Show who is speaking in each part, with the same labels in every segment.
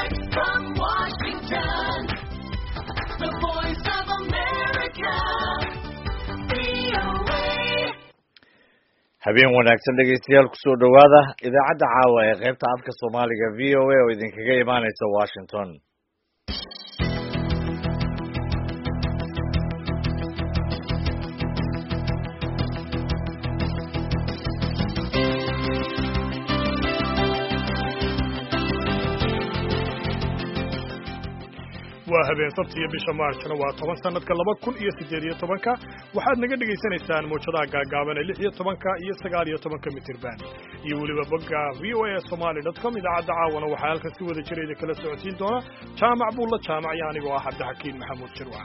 Speaker 1: Direct from Washington, the voice of America, VOA.
Speaker 2: habeen wanaagsan dhegaystayaal kusoo dhowaada idaacadda caawa ee qaybta afka soomaaliga v o a oo idinkaga imaaneysa washington
Speaker 3: waa habeen sabti iyo bisha maarjna waa toban sanadka laba kun iyo siddeed iyo tobanka waxaad naga dhegaysanaysaan mawjadaha gaagaaban ee lix iyo tobanka iyo sagaal iyo tobanka mitirban iyo weliba bogga v o a somaly dot com idaacadda caawana waxaa halkan si wada jira idinkala socodsiin doona jaamac buulla jaamac iyo anigoo ah cabdixakiin maxamuud jirwac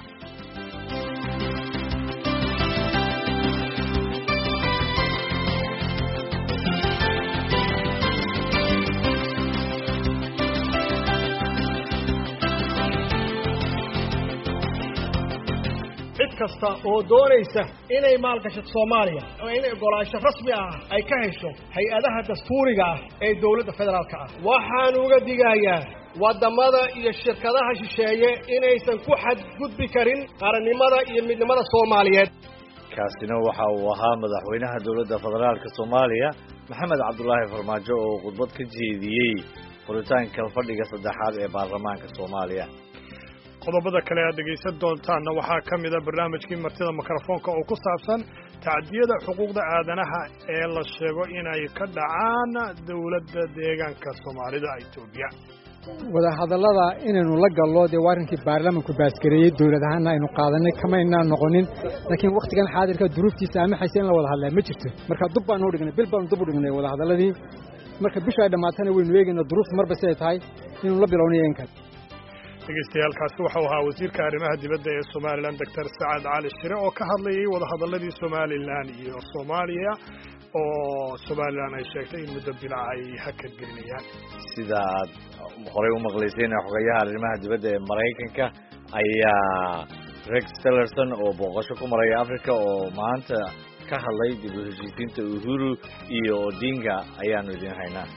Speaker 4: cid kasta oo doonaysa inay maalgashato soomaaliya oo inay ogolaansho rasmi ah ay ka hesho hay-adaha dastuuriga ah ee dowladda federaalka ah waxaan uga digayaa waddamada iyo shirkadaha shisheeye inaysan ku xadgudbi karin qarannimada iyo midnimada soomaaliyeed
Speaker 2: kaasina waxa uu ahaa madaxweynaha dowladda federaalka soomaaliya maxamed cabdulaahi farmaajo oo khudbad ka jeediyey furitaanka fadhiga saddexaad ee baarlamaanka soomaaliya
Speaker 3: qodobada kale aad dhegaysan doontaanna waxaa ka mida barnaamijkii martida mikrofoonka oo ku saabsan tacdiyada xuquuqda aadanaha ee la sheego inay ka dhacaan dowladda deegaanka soomaalida etoobiya
Speaker 5: wadahadallada inaynu la gallo dee waa arrinkii baarlamaanku baasgareeyey dowlad ahaanna aynu qaadanay kamaynaan noqonin laakiin wakhtigan xaadirka duruuftiisa amaxaysa in la wada hadlaa ma jirto marka dub baanu dhignay bil baanu dub u dhignay wadahadalladii marka bisha ay dhammaatana waynu eegaynaa duruufta marba siday tahay inaynu la bilownayo in kale
Speaker 3: dhegaystayaaalkaasi waxau ahaa wasiirka arrimaha dibadda ee somalilan doctor sacad cali shire oo ka hadlayay wadahadalladii somalilan iyo soomaaliya oo somalilan ay sheegtay in muddo bila ay hakad gelinayaan
Speaker 2: sida aad horey u maqlayseen xogayaha arrimaha dibadda ee maraykanka ayaa rex tillerson oo booqasho ku maraya africa oo maanta ka hadlay dib u heshiisiinta uhuru iyo odinga ayaanu idin haynaa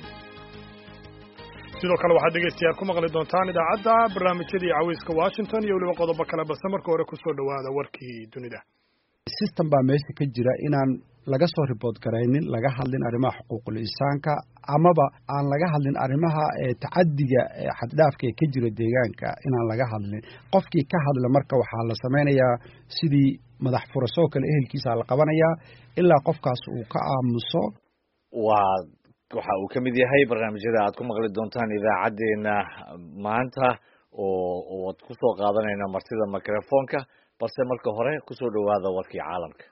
Speaker 3: sidoo kale waxaad dhegaystayaal ku maqli doontaan idaacadda barnaamijyadii caweyska washington iyo weliba qodobo kale balse marka hore kusoo dhowaada warkii dunida
Speaker 6: system baa meesha ka jira inaan laga soo ribood garaynin laga hadlin arrimaha xuquuqul insaanka amaba aan laga hadlin arrimaha tacadiga xaddhaafka ee ka jira deegaanka inaan laga hadlin qofkii ka hadla marka waxaa la samaynayaa sidii madax furasoo kale ehelkiisa la qabanayaa ilaa qofkaas uu ka aamuso
Speaker 2: waa waxa uu ka mid yahay barnaamijyada aad ku maqli doontaan idaacaddeenna maanta oo oad ku soo qaadanayna martida mikrofoonka balse marka hore kusoo dhowaada warkii caalamka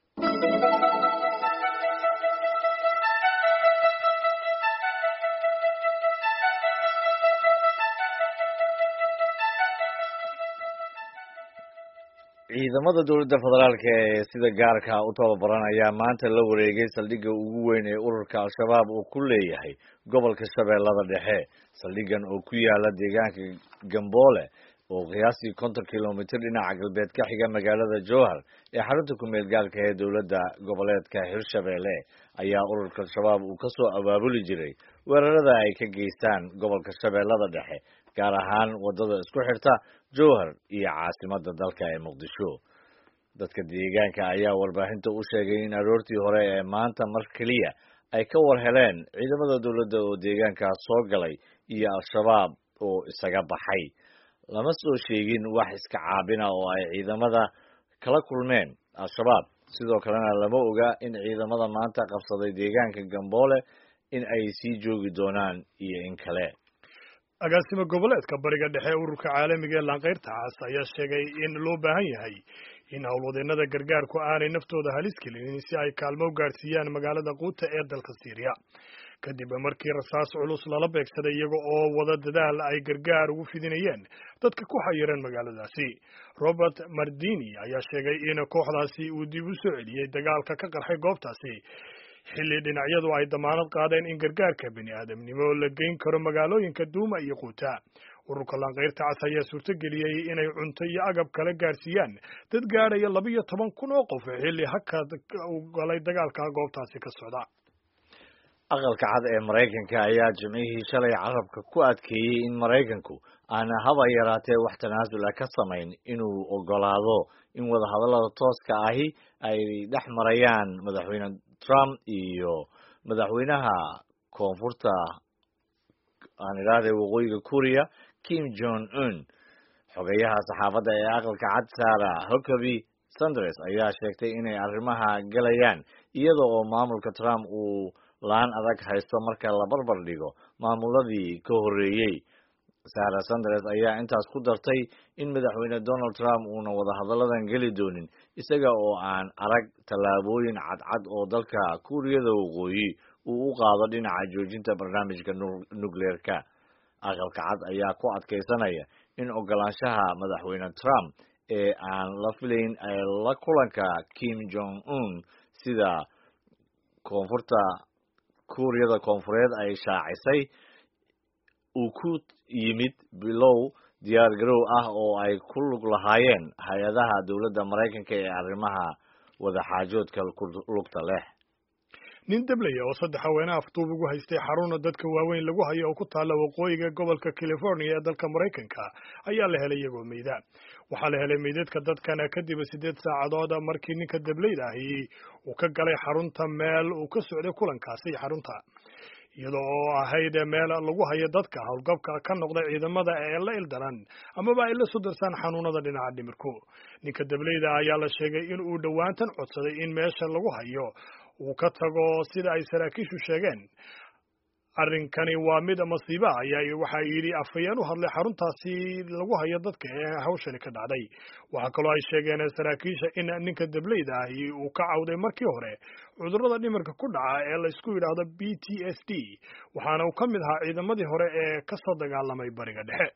Speaker 2: ciidamada dowladda federaalka ee sida gaarka u tababaran ayaa maanta la wareegay saldhigga ugu weyn ee ururka al-shabaab uu ku leeyahay gobolka shabeellada dhexe saldhiggan oo ku yaala deegaanka gamboole oo qiyaastii konton kilomitir dhinaca galbeed ka xiga magaalada jowhar ee xarunta ku-meel gaalka ee dowladda goboleedka hirshabeelle ayaa ururka al-shabaab uu ka soo abaabuli jiray weerarada ay ka geystaan gobolka shabeellada dhexe gaar ahaan waddada isku xirta jowhar iyo caasimadda dalka ee muqdisho dadka deegaanka ayaa warbaahinta u sheegay in aroortii hore ee maanta mar keliya ay ka war heleen ciidamada dowladda oo deegaankaas soo galay iyo al-shabaab oo isaga baxay lama soo sheegin wax iska caabina oo ay ciidamada kala kulmeen al-shabaab sidoo kalena lama oga in ciidamada maanta qabsaday deegaanka gamboole in ay sii joogi doonaan iyo in kale
Speaker 3: agaasimo goboleedka bariga dhexe ee ururka caalamiga ee laanqayrta cas ayaa sheegay in loo baahan yahay in howlwadeennada gargaarku aanay naftooda halis gelinin si ay kaalmo u gaadhsiiyaan magaalada quuta ee dalka syriya kadib markii rasaas culus lala beegsaday iyaga oo wada dadaal ay gargaar ugu fidinayeen dadka ku xayiran magaaladaasi robert mardini ayaa sheegay in kooxdaasi uu dib u soo celiyey dagaalka ka qarxay goobtaasi xilli dhinacyadu ay damaanad qaadeen in gargaarka bini aadamnimo la geyn karo magaalooyinka duuma iyo quuta ururka laanqayrta cas ayaa suurtogeliyey inay cunto iyo agab kala gaarsiiyaan dad gaadhaya laba iyo toban kun oo qof xilli hakad u galay dagaalka goobtaasi ka socda
Speaker 2: aqalka cad ee maraykanka ayaa jimcihii shalay carabka ku adkeeyey in maraykanku aan haba yaraatee wax tanaasul ah ka samayn inuu ogolaado in wadahadallada tooska ahi ay dhex marayaan madaxweyne trump iyo madaxweynaha koonfurta aan idhaahday waqooyiga korea kim jong un xogeyaha saxaafadda ee aqalka cad sara huckabee sanders ayaa sheegtay inay arrimaha galayaan iyada oo maamulka trump uu laan adag haysto marka la barbar dhigo maamuladii ka horreeyey sara sanders ayaa intaas ku dartay in madaxweyne donald trump uuna wadahadalladan geli doonin isaga oo aan arag tallaabooyin cadcad oo dalka kuuriyada waqooyi uu u qaado dhinaca joojinta barnaamijka nukleerka aqalka cad ayaa ku adkaysanaya in ogolaanshaha madaxweyne trump ee aan la filayn ee la kulanka kim jong un sida koonfurta kuuriyada koonfureed ay shaacisay uu ku yimid bilow diyaar garow ah oo ay ku lug lahaayeen hay-adaha dowladda maraykanka ee arrimaha wadaxaajoodka lugta leh
Speaker 3: nin deblaya oo saddex haweenaha afduub ugu haystay xaruna dadka waaweyn lagu hayo oo ku taalla waqooyiga gobolka california ee dalka maraykanka ayaa la helay iyagoo meyda waxaa la helay meydadka dadkana kadib siddeed saacadood markii ninka deblayda ahi uu ka galay xarunta meel uu ka socday kulankaasi xarunta iyada oo ahayd meel lagu hayo dadka howlgabka ka noqda ciidamada ee la ildaran amaba ay la soo darsaan xanuunada dhinaca dhimirku ninka deblayda ayaa la sheegay in uu dhowaantan codsaday in meesha lagu hayo uu ka tago sida ay saraakiishu sheegeen arrinkani waa mid masiiba ayaa waxaa yidhi afhayeen u hadlay xaruntaasi lagu hayo dadka ee hawshani ka dhacday waxaa kaloo ay sheegeen saraakiisha in ninka deblayda ahi uu ka cawday markii hore cudurrada dhimirka ku dhaca ee laysku yidhaahdo b t s d waxaana uu ka mid ahaa ciidamadii hore ee ka soo dagaalamay bariga dhexe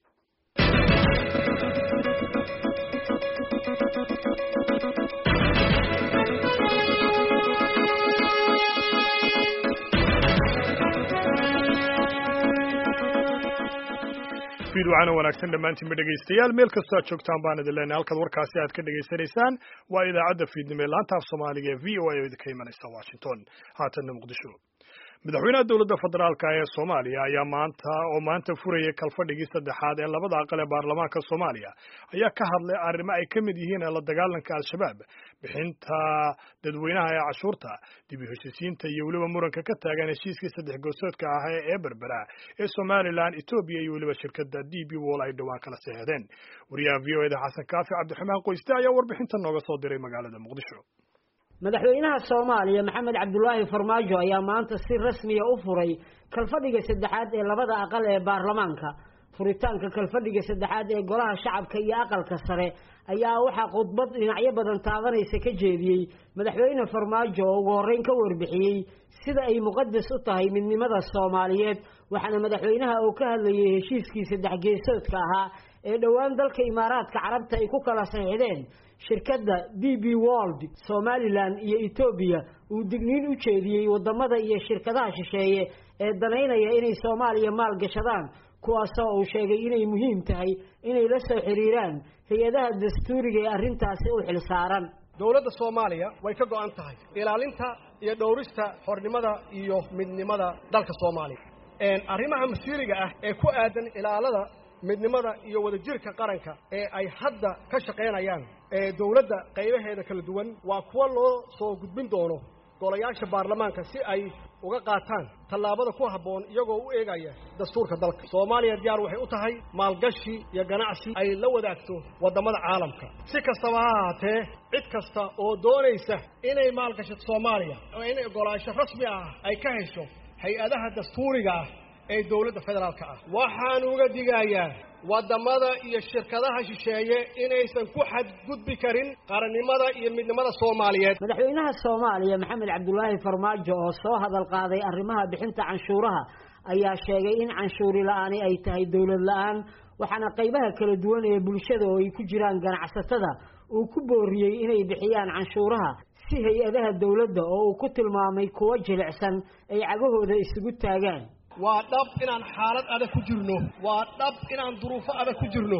Speaker 3: fiidwacana wanaagsan dhammaantiinba dhegaystayaal meel kastoo aad joogtaan baan idin leenahay halkaad warkaasi aad ka dhegaysanaysaan waa idaacadda fiidnimo ee laanta af soomaaliga ee v o a oo idinka imanaysa washington haatanna muqdisho madaxweynaha dowladda federaalka ee soomaaliya ayaa maanta oo maanta furayay kalfadhigii saddexaad ee labada aqal ee baarlamaanka soomaaliya ayaa ka hadlay arrimo ay ka mid yihiin la dagaalanka al-shabaab bixinta dadweynaha ee cashuurta dib u heshisiinta iyo weliba muranka ka taagan heshiiskii saddex goosoodka ah ee berbera ee somalilan etoobiya iyo weliba shirkadda d b wall ay dhowaan kala seexdeen wariyaha v o eda xasan kaafi cabdiraxmaan qoyste ayaa warbixinta nooga soo diray magaalada muqdisho
Speaker 7: madaxweynaha soomaaliya maxamed cabdulaahi farmaajo ayaa maanta si rasmiya u furay kalfadhiga saddexaad ee labada aqal ee baarlamaanka furitaanka kalfadhiga saddexaad ee golaha shacabka iyo aqalka sare ayaa waxaa khudbad dhinacyo badan taabanaysa ka jeediyey madaxweyne farmaajo oo ugu horreyn ka warbixiyey sida ay muqadas u tahay midnimada soomaaliyeed waxaana madaxweynaha uu ka hadlayay heshiiskii saddex geesoodka ahaa ee dhowaan dalka imaaraadka carabta ay ku kala saxiixdeen shirkadda d b world somalilan iyo etoobiya uu digniin u jeediyey wadamada iyo shirkadaha shisheeye ee danaynaya inay soomaaliya maal gashadaan kuwaasoo uu sheegay inay muhiim tahay inay la soo xiriiraan hay-adaha dastuuriga ee arrintaasi u xilsaaran
Speaker 4: dowladda soomaaliya way ka go'an tahay ilaalinta iyo dhowrista xornimada iyo midnimada dalka soomaaliya arrimaha masiiriga ah ee ku aadan ilaalada midnimada iyo wadajirka qaranka ee ay hadda ka shaqaynayaan ee dowladda qaybaheeda kala duwan waa kuwa loo soo gudbin doono golayaasha baarlamaanka si ay uga qaataan tallaabada ku habboon iyagoo u eegaya dastuurka dalka soomaaliya diyaar waxay u tahay maalgashi iyo ganacsi ay la wadaagto waddamada caalamka si kastaba ha ahaatee cid kasta oo doonaysa inay maalgashato soomaaliya oo inay ogolaansho rasmi ah ay ka hesho hay-adaha dastuuriga ah ee dowladda federaalka ah waxaan uga digayaa waddamada iyo shirkadaha shisheeye inaysan ku xadgudbi karin qarannimada iyo midnimada soomaaliyeed
Speaker 7: madaxweynaha soomaaliya maxamed cabdulaahi farmaajo oo soo hadal qaaday arrimaha bixinta canshuuraha ayaa sheegay in canshuuri la-aani ay tahay dowlad la-aan waxaana qaybaha kala duwan ee bulshada oo ay ku jiraan ganacsatada uu ku booriyey inay bixiyaan canshuuraha si hay-adaha dowladda oo uu ku tilmaamay kuwo jilicsan ay cagahooda isugu taagaan
Speaker 4: waa dhab inaan xaalad adag ku jirno waa dhab inaan duruufo adag ku jirno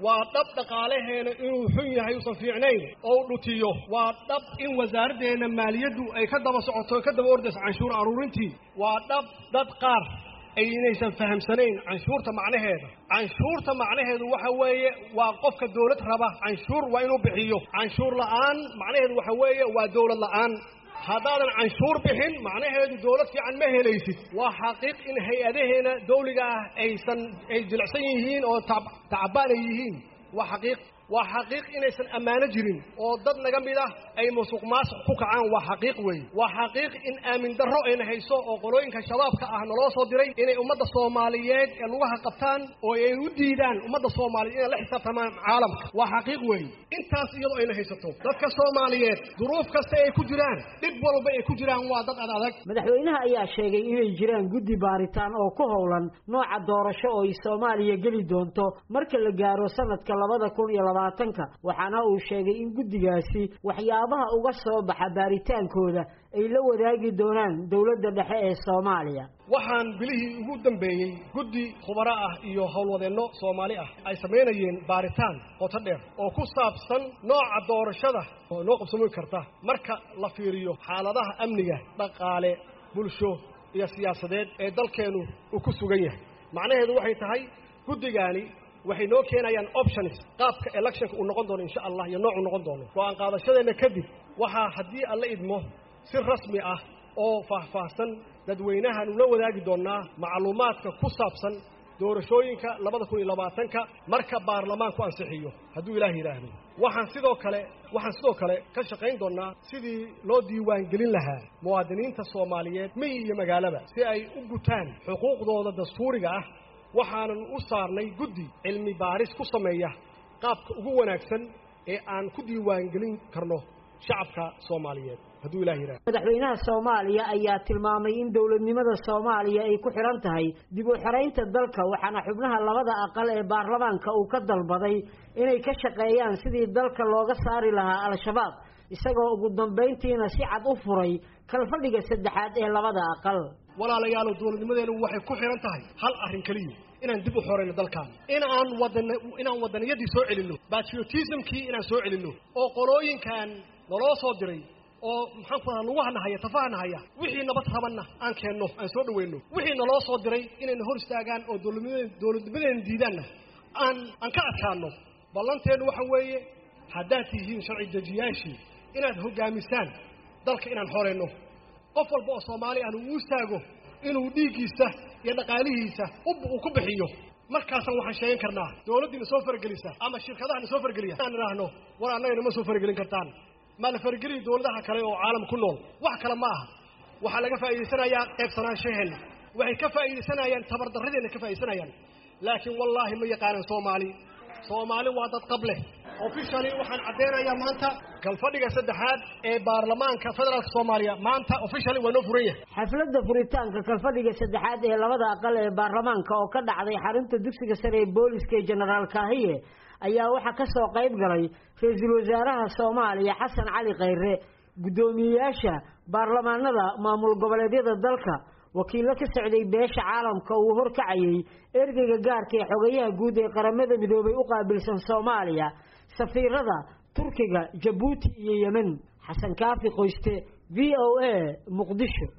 Speaker 4: waa dhab dhaqaalaheena inuu xun yahay uusan fiicnayn oo u dhutiyo waa dhab in wasaaraddeena maaliyaddu ay ka daba socoto ka daba ordayso canshuur aruurintii waa dhab dad qaar aynaysan fahamsanayn canshuurta macnaheeda canshuurta macnaheedu waxa weeye waa qofka dawlad raba canshuur waa inuu bixiyo canshuur la'aan macnaheedu waxa weeye waa dawlad la'aan haddaadan canshuur bixin macnaheedu dawlad fiican ma helaysid waa xaqiiq in hay-adaheena dawliga ah aysan ay jilicsan yihiin oo tacbaan ay yihiin waa xaqiiq waa xaqiiq inaysan ammaano jirin oo dad naga mid ah ay musuq maasuq ku kacaan waa xaqiiq weeye waa xaqiiq in aamin darro ayna hayso oo qolooyinka shabaabka ah naloo soo diray inay ummadda soomaaliyeed ee lugaha qabtaan oo ay u diidaan ummadda soomaaliyeed inay la xisaabtamaan caalamka waa xaqiiq weeye intaas iyadoo ayna haysato dadka soomaaliyeed duruuf kasta ay ku jiraan dhib walba ay ku jiraan waa dad ad adag
Speaker 7: madaxweynaha ayaa sheegay inay jiraan guddi baaritaan oo ku howlan nooca doorasho oo ay soomaaliya geli doonto marka la gaaro sanadka labada kun iyo labaatanka waxaana uu sheegay in guddigaasi waxyaabaha uga soo baxa baaritaankooda ay la wadaagi doonaan dowladda dhexe ee soomaaliya
Speaker 4: waxaan bilihii ugu dambeeyey guddi khubaro ah iyo howlwadeenno soomaali ah ay samaynayeen baaritaan qoto dheer oo ku saabsan nooca doorashada oo noo qabsami karta marka la fiiriyo xaaladaha amniga dhaqaale bulsho iyo siyaasadeed ee dalkeennu uu ku sugan yahay macnaheedu waxay tahay guddigaani waxay noo keenayaan options qaabka electionka uu noqon doono insha allah iyo noocu noqon doono go-aan qaadashadeenna kadib waxaa haddii alla idmo si rasmi ah oo faahfaahsan dadweynahaanu la wadaagi doonnaa macluumaadka ku saabsan doorashooyinka labada kun iyo labaatanka marka baarlamaanku ansixiyo hadduu ilaah yidhaahdo waxaan sidoo kale waxaan sidoo kale ka shaqayn doonnaa sidii loo diiwaangelin lahaa muwaadiniinta soomaaliyeed miyi iyo magaalaba si ay u gutaan xuquuqdooda dastuuriga ah waxaanan u saarnay guddi cilmi baaris ku sameeya qaabka ugu wanaagsan ee aan ku diiwaangelin karno shacabka soomaaliyeed hadduu ilah yidhaha
Speaker 7: madaxweynaha soomaaliya ayaa tilmaamay in dowladnimada soomaaliya ay ku xidhan tahay dib u xiraynta dalka waxaana xubnaha labada aqal ee baarlamaanka uu ka dalbaday inay ka shaqeeyaan sidii dalka looga saari lahaa al-shabaab isagoo ugu dambayntiina si cad u furay kalfadhiga saddexaad ee labada aqal
Speaker 4: walaalayaalow dowladnimadeenu waxay ku xidhan tahay hal arrin keliya inaan dib u xorayno dalkaan in aan wadan inaan wadaniyadii soo celinno patriotismkii inaan soo celinno oo qolooyinkan naloo soo diray oo maxaan ku radaa lugaha nahaya tafaha nahaya wixii nabad rabanna aan keenno aan soo dhaweyno wixii naloo soo diray inayna hor istaagaan oo dowladnimadeen dowladnimadeena diidaanna aan aan ka adkaano ballanteennu waxa weeye haddaad tihiin sharci dejiyaashii inaad hoggaamisaan dalka inaan xorayno qof walba oo soomaali ahna uu istaago inuu dhiiggiisa iyo dhaqaalihiisa uu ku bixiyo markaasaan waxaan sheegan karnaa dowladdiina soo faragelisa ama shirkadahana soo farageliya aan idhaahno war annagana ma soo faragelin kartaan maa la farageliya dowladaha kale oo caalam ku nool wax kale ma aha waxaa laga faa'iidaysanayaa qaybsanaanshaheena waxay ka faa'iidaysanayaan tabardarradeenna ka faa'iidaysanayaan laakiin wallaahi ma yaqaanan soomaali soomaali waa dad qab leh officially waxaan caddeynayaa maanta galfadhiga saddexaad ee baarlamaanka federaalka soomaaliya maanta officially waa noo furan yahay
Speaker 7: xafladda furitaanka kalfadhiga saddexaad ee labada aqal ee baarlamaanka oo ka dhacday xarunta dugsiga sare ee booliska ee jenaraal kaahiye ayaa waxaa ka soo qayb galay ra-iisul wasaaraha soomaaliya xasan cali khayre guddoomiyeyaasha baarlamaanada maamul goboleedyada dalka wakiillo ka socday beesha caalamka uu horkacayay ergeyga gaarka ee xogayaha guud ee qaramada midoobay u qaabilsan soomaaliya safiirada turkiga jabuuti iyo yemen xasan kaafi qoyste v o a muqdisho